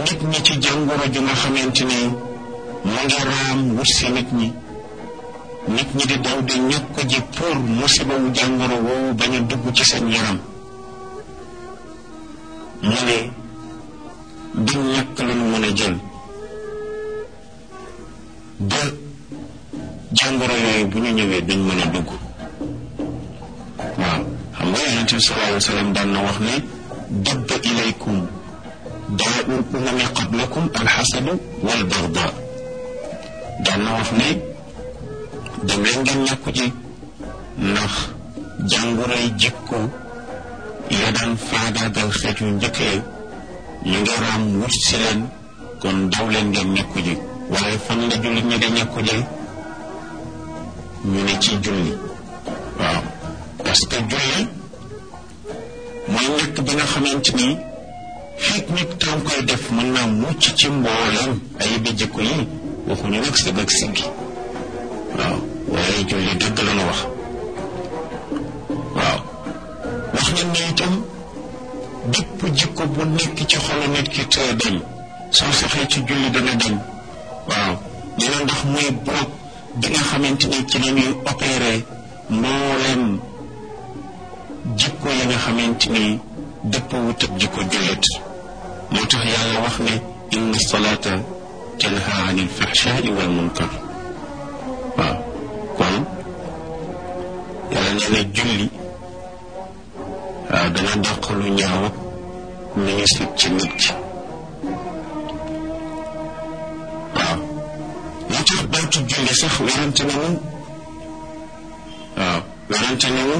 nit ñi ci jàngoro ju nga xamante ni mu ngi raam wut si nit ñi nit ñi di daw di ñàkk ji pour musiba wu jàngoro woowu bañ a dugg ci seen yaram mu ne du ñàkk lu nu mën a jël ba jàngoro yooyu bu ñu ñëwee duñ mën a dugg waaw xam nga yonente bi sallallahu alayhi wa sallam daan na wax ne dabba ilaykum daa'ul umami qablakum alxasadu wal bagda daan na wax ne dem leen ngeen ñàkku ji ndax jàngoroy jikko ya daan faagaagal xeet yu njëkk yi ñu ngi raam wut si leen kon daw leen ngeen ñàkku ji waaye fan la jullit ñi di ñàkku ji ñu ne ci julli waaw parce que julli mooy ñàkk bi nga xamante ni fekk nit tam koy def mën naa mucc ci mbooleem ay bi jikko yi waxuñu nag sëg ak siggi waaw waaye julli dëgg la nu wax waaw wax nañ ne itam bépp jikko bu nekk ci xolu nit ki te dañ soo saxee ci julli dana dañ waaw nee na ndax muy bloc bi nga xamante ni ci la ñuy opéré mbooleem jikko yi nga xamante ni dëpp wut ak jikko jullit moo tax yàlla wax ne inna salaata tanha anil fahshaai wal munkar waaw kon yàlla nee na julli waaw dana dàq lu ñaaw ak lu ñu sit ci nit ki waaw moo tax baatu julli sax werante nañu waaw werante nañu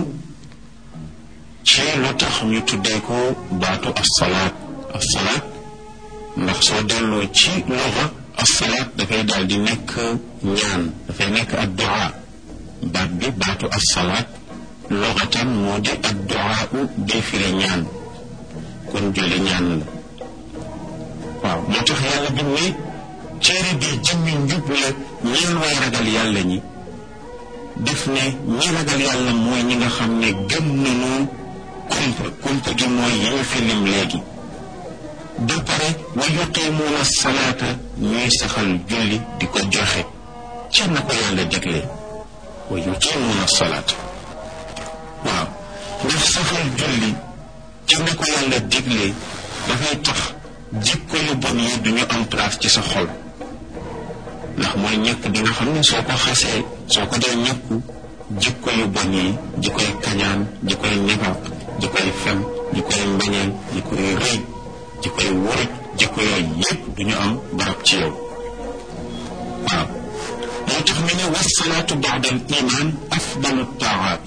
ci lu tax ñu tuddee ko baatu assalaat assalaat ndax soo delloo ci loxa assalaat dafay daal di nekk ñaan dafay nekk addu'a baat bi baatu assalaat loxatan moo di addu'a u day firi ñaan kon julli ñaan la waaw moo tax yàlla bi ne téere bi jëmmi njub la ñeen way ragal yàlla ñi def ne ñi ragal yàlla mooy ñi nga xam ne gëm nañu kumpa kumpa gi mooy yi ñu fi lim léegi ba pare wa yuqimuuna salaata ñuy saxal julli di ko joxe ca na ko yàlla déglee wa yuqimuuna salaata waaw ndax saxal julli ca na ko yàlla déglee dafay tax jikko yu bon yi duñu am place ci sa xol ndax mooy ñëkk bi nga xam ne soo ko xasee soo ko dee ñëkku jikko yu bon yi jikkoy kañaan jikkoy nifaq jikkoy fen jikkoy mbañeel jikkoy rëy jikkoy wuruj jikko yooyu yépp duñu am barab ci yow waaw moo tax mu ne wasalaatu baada al iman afdalu taawaat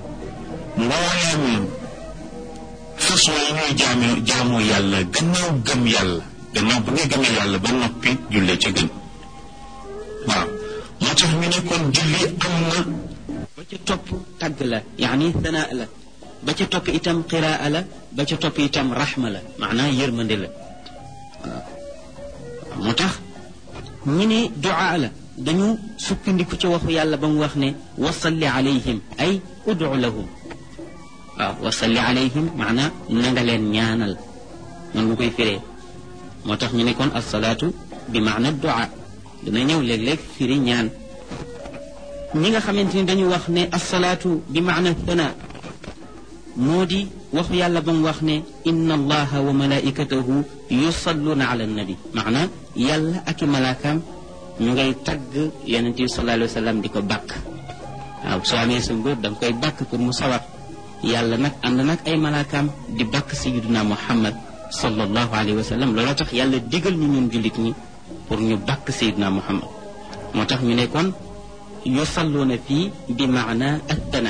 mbooleem façon yi ñuy jaamu jaamu yàlla gannaaw gëm yàlla gannaaw bu nga gëmee yàlla ba noppi julle ca gën waaw moo tax ñu ne kon julli am na ba ca topp tagg la yaani sanaa la ba ca topp itam qiraa la ba ca topp itam raxma la maanaa yërmande la waaw moo tax ñu ne duaa la dañu sukkandiku ci waxu yàlla ba mu wax ne wasalli alayhim ay udu lahum waaw wasalli alayhim maanaa na nga leen ñaanal noonu nga koy firee moo tax ñu ne kon asalaatu bi maana duaa dina ñëw léeg-léeg firi ñaan ñi nga xamante ni dañu wax ne asalaatu bi maana thana moo di waxu yàlla ba mu wax ne inna allaha wa malaikatahu yusalluuna ala nabi maana yàlla ak i malaakaam ñu ngay tagg yonente bi sallallahu alayhi wa sallam di ko bàkk waaw soo amee sa ngóor da nga koy bàkk pour mu sawar yàlla nag ànd nag ay malaakaam di bàkk sayiduna muhammad sallallahu alayhi wa sallam looloo tax yàlla digal ñu ñun jullit ñi pour ñu bàkk sayiduna muhammad moo tax ñu ne kon yusalluuna fii bi maana attana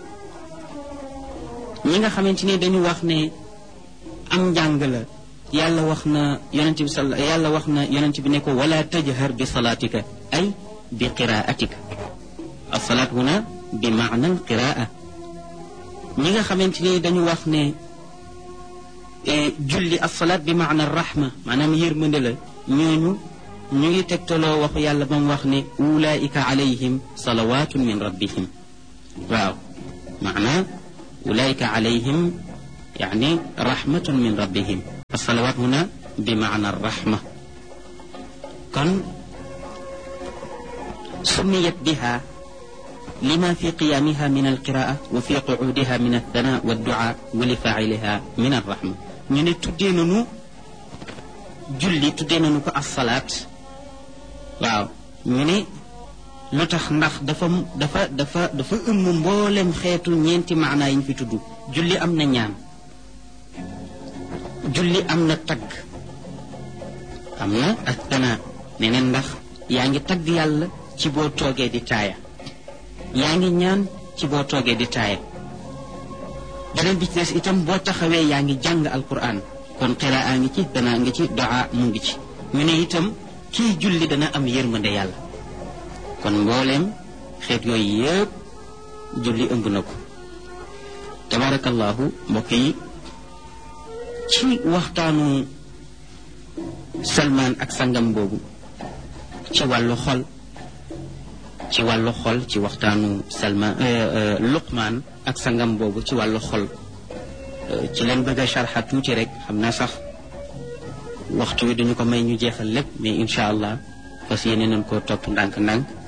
ñi nga xamante ni dañu wax ne am njàng la yàlla wax na yonent bi sal yàlla wax na yonent bi ne ko wala tajhar bi salaatika ay bi qiraatika asalaat huna bi maana al qiraa ñi nga xamante ni dañu wax ne julli asalaat bi maana rahma maanaam yërmande la ñooñu ñu ngi tegtaloo waxu yàlla ba mu wax ne ulaika alayhim salawatun min rabbihim waaw maanaa ulaika alayhim يعني رحمة من ربهم الصلوات هنا bi maana rahma kon سميت بها لما في قيامها من القراءة وفي قعودها من الثناء والدعاء ولفاعلها من الرحمة ñu tuddee nañu julli tuddee nañu ko as-salaat waaw ñu ne lu tax ndax dafa dafa dafa dafa ëmm mboolem xeetu ñeenti maanaa yi ñu fi tudd julli am na ñaan julli am na tagg am na ak tanaa neneen ndax yaa ngi tagg yàlla ci boo toogee di taaya yaa ngi ñaan ci boo toogee di taaya beneen bi ci des itam boo taxawee yaa ngi jàng alquran kon qiraa ngi ci danaa ngi ci doa mu ngi ci ñu ne itam kii julli dana am yërmande yàlla kon mbooleem xeet yooyu yëpp julli ëmb na ko tabarakallahu mbokk yi ci waxtaanu salmaan ak sangam boobu ci wàllu xol ci wàllu xol ci waxtaanu salma luqmaan ak sangam boobu ci wàllu xol ci leen bëgg a sharxa tuuti rek xam naa sax waxtu wi duñu ko may ñu jeexal lépp mais incha allah fas yéene nañ koo topp ndànk-ndànk